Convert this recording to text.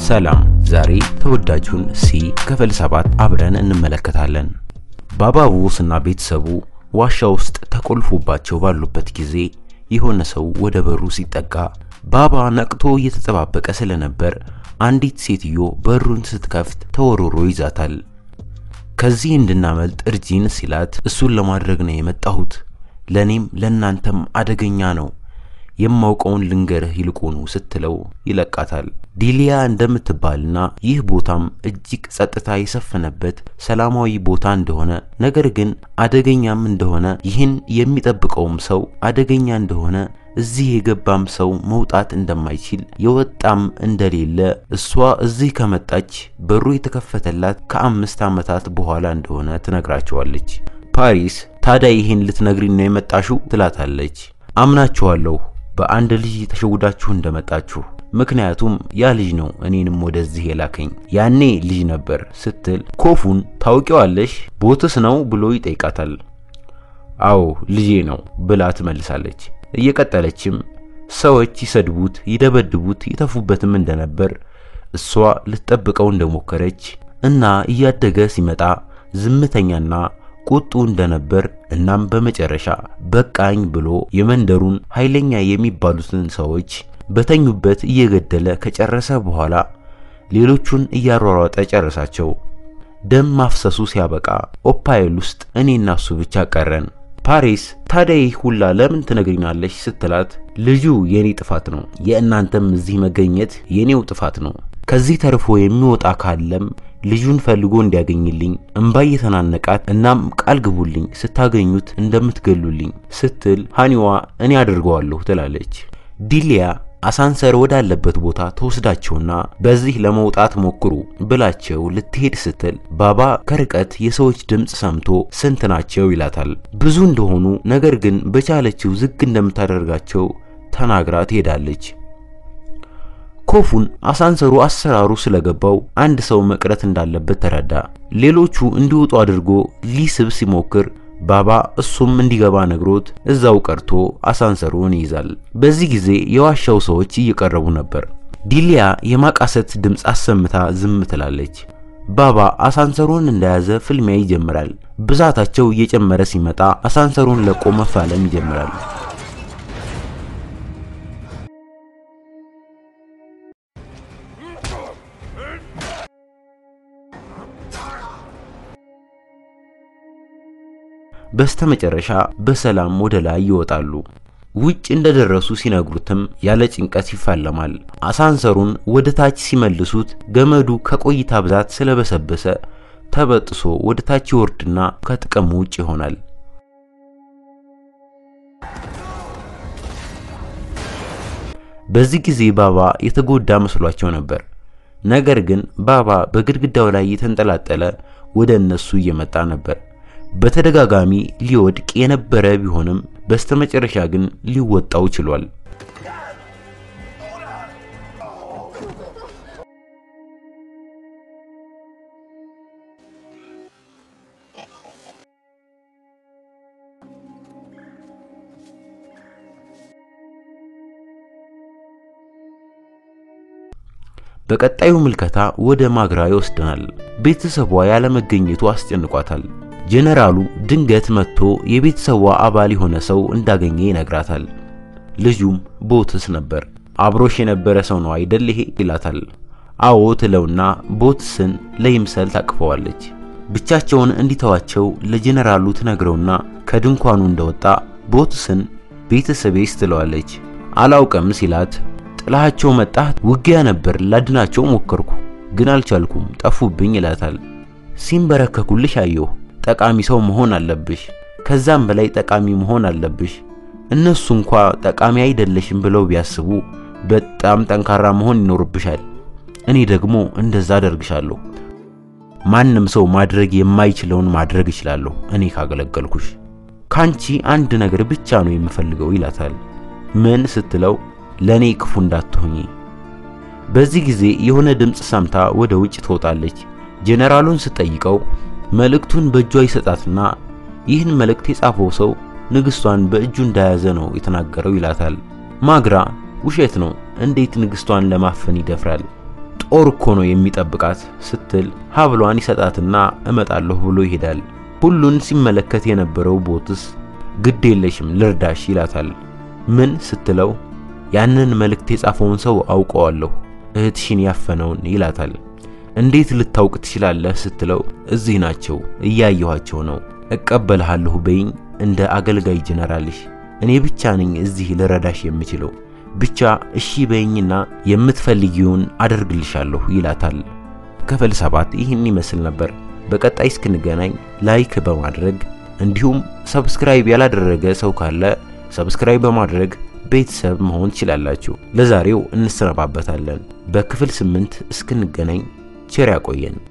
ሰላም፣ ዛሬ ተወዳጁን ሲ ክፍል ሰባት አብረን እንመለከታለን። ባባቡስ እና ቤተሰቡ ዋሻ ውስጥ ተቆልፎባቸው ባሉበት ጊዜ የሆነ ሰው ወደ በሩ ሲጠጋ ባባ ነቅቶ እየተጠባበቀ ስለነበር አንዲት ሴትዮ በሩን ስትከፍት ተወርሮ ይዛታል። ከዚህ እንድናመልጥ እርጂን ሲላት እሱን ለማድረግ ነው የመጣሁት፣ ለኔም ለናንተም አደገኛ ነው የማውቀውን ልንገርህ ይልቁኑ ስትለው ይለቃታል። ዲሊያ እንደምትባልና ይህ ቦታም እጅግ ጸጥታ የሰፈነበት ሰላማዊ ቦታ እንደሆነ ነገር ግን አደገኛም እንደሆነ ይህን የሚጠብቀውም ሰው አደገኛ እንደሆነ እዚህ የገባም ሰው መውጣት እንደማይችል የወጣም እንደሌለ እሷ እዚህ ከመጣች በሩ የተከፈተላት ከአምስት ዓመታት በኋላ እንደሆነ ትነግራቸዋለች። ፓሪስ ታዲያ ይህን ልትነግሪን ነው የመጣሽው? ትላታለች። አምናችኋለሁ በአንድ ልጅ ተሸውዳችሁ እንደመጣችሁ ምክንያቱም ያ ልጅ ነው እኔንም ወደዚህ የላከኝ ያኔ ልጅ ነበር ስትል ኮፉን ታውቂዋለሽ ቦትስ ነው ብሎ ይጠይቃታል። አዎ ልጄ ነው ብላ ትመልሳለች። እየቀጠለችም ሰዎች ይሰድቡት፣ ይደበድቡት፣ ይተፉበትም እንደነበር እሷ ልትጠብቀው እንደሞከረች እና እያደገ ሲመጣ ዝምተኛና ቁጡ እንደነበር እናም በመጨረሻ በቃኝ ብሎ የመንደሩን ኃይለኛ የሚባሉትን ሰዎች በተኙበት እየገደለ ከጨረሰ በኋላ ሌሎቹን እያሯሯጠ ጨረሳቸው። ደም ማፍሰሱ ሲያበቃ ኦፓይል ውስጥ እኔና እሱ ብቻ ቀረን። ፓሪስ ታዲያ ይህ ሁላ ለምን ትነግሪናለሽ? ስትላት ልጁ የኔ ጥፋት ነው፣ የእናንተም እዚህ መገኘት የኔው ጥፋት ነው። ከዚህ ተርፎ የሚወጣ ካለም ልጁን ፈልጎ እንዲያገኝልኝ እምባ እየተናነቃት እናም ቃል ግቡልኝ ስታገኙት እንደምትገሉልኝ ስትል ሃኒዋ እኔ አድርገዋለሁ ትላለች። ዲሊያ አሳንሰር ወዳለበት ቦታ ተወስዳቸውና በዚህ ለመውጣት ሞክሩ ብላቸው ልትሄድ ስትል ባባ ከርቀት የሰዎች ድምፅ ሰምቶ ስንት ናቸው ይላታል። ብዙ እንደሆኑ ነገር ግን በቻለችው ዝግ እንደምታደርጋቸው ተናግራ ትሄዳለች። ኮፉን አሳንሰሩ አሰራሩ ስለገባው አንድ ሰው መቅረት እንዳለበት ተረዳ። ሌሎቹ እንዲወጡ አድርጎ ሊስብ ሲሞክር ባባ እሱም እንዲገባ ነግሮት እዛው ቀርቶ አሳንሰሩን ይይዛል። በዚህ ጊዜ የዋሻው ሰዎች እየቀረቡ ነበር። ዲሊያ የማቃሰት ድምፅ አሰምታ ዝም ትላለች። ባባ አሳንሰሩን እንደያዘ ፍልሚያ ይጀምራል። ብዛታቸው እየጨመረ ሲመጣ አሳንሰሩን ለቆ መፋለም ይጀምራል። በስተመጨረሻ በሰላም ወደ ላይ ይወጣሉ። ውጭ እንደደረሱ ሲነግሩትም ያለ ጭንቀት ይፋለማል። አሳንሰሩን ወደ ታች ሲመልሱት ገመዱ ከቆይታ ብዛት ስለበሰበሰ ተበጥሶ ወደ ታች ይወርድና ከጥቅም ውጭ ይሆናል። በዚህ ጊዜ ባባ የተጎዳ መስሏቸው ነበር። ነገር ግን ባባ በግድግዳው ላይ የተንጠላጠለ ወደ እነሱ እየመጣ ነበር። በተደጋጋሚ ሊወድቅ የነበረ ቢሆንም በስተመጨረሻ ግን ሊወጣው ችሏል። በቀጣዩ ምልከታ ወደ ማግራ ይወስደናል። ቤተሰቧ ያለመገኘቱ አስጨንቋታል። ጄኔራሉ ድንገት መጥቶ የቤተሰቧ አባል የሆነ ሰው እንዳገኘ ይነግራታል። ልጁም ቦትስ ነበር። አብሮሽ የነበረ ሰው ነው አይደል ይሄ ይላታል። አዎ ትለውና ቦትስን ለይምሰል ታቅፈዋለች። ብቻቸውን እንዲተዋቸው ለጄኔራሉ ትነግረውና ከድንኳኑ እንደወጣ ቦትስን ቤተሰቤስ ትለዋለች። አላውቅም ሲላት ጥላሃቸው መጣህ? ውጊያ ነበር፣ ላድናቸው ሞከርኩ፣ ግን አልቻልኩም፣ ጠፉብኝ ይላታል። ሲንበረከኩልሽ አየሁ ጠቃሚ ሰው መሆን አለብሽ። ከዛም በላይ ጠቃሚ መሆን አለብሽ። እነሱ እንኳ ጠቃሚ አይደለሽም ብለው ቢያስቡ በጣም ጠንካራ መሆን ይኖርብሻል። እኔ ደግሞ እንደዛ አደርግሻለሁ። ማንም ሰው ማድረግ የማይችለውን ማድረግ እችላለሁ እኔ ካገለገልኩሽ። ካንቺ አንድ ነገር ብቻ ነው የምፈልገው ይላታል። ምን ስትለው ለኔ ክፉ እንዳትሆኚ። በዚህ ጊዜ የሆነ ድምፅ ሰምታ ወደ ውጭ ትወጣለች። ጄኔራሉን ስትጠይቀው መልእክቱን በእጇ ይሰጣትና ይህን መልእክት የጻፈው ሰው ንግስቷን በእጁ እንደያዘ ነው የተናገረው ይላታል። ማግራ ውሸት ነው፣ እንዴት ንግስቷን ለማፈን ይደፍራል? ጦር እኮ ነው የሚጠብቃት ስትል ሀብሏን ይሰጣትና እመጣለሁ ብሎ ይሄዳል። ሁሉን ሲመለከት የነበረው ቦትስ ግድ የለሽም ልርዳሽ ይላታል። ምን ስትለው ያንን መልእክት የጻፈውን ሰው አውቀዋለሁ እህትሽን ያፈነውን ይላታል። እንዴት ልታውቅ ትችላለህ ስትለው እዚህ ናቸው እያየኋቸው ነው። እቀበልሃለሁ በይኝ እንደ አገልጋይ ጀነራልሽ እኔ ብቻ ነኝ እዚህ ልረዳሽ የምችለው ብቻ እሺ በይኝና የምትፈልጊውን አደርግልሻለሁ ይላታል። ክፍል ሰባት ይህን ይመስል ነበር። በቀጣይ እስክንገናኝ ላይክ በማድረግ እንዲሁም ሰብስክራይብ ያላደረገ ሰው ካለ ሰብስክራይብ በማድረግ ቤተሰብ መሆን ትችላላችሁ። ለዛሬው እንሰነባበታለን። በክፍል ስምንት እስክንገናኝ ቸር ያቆየን።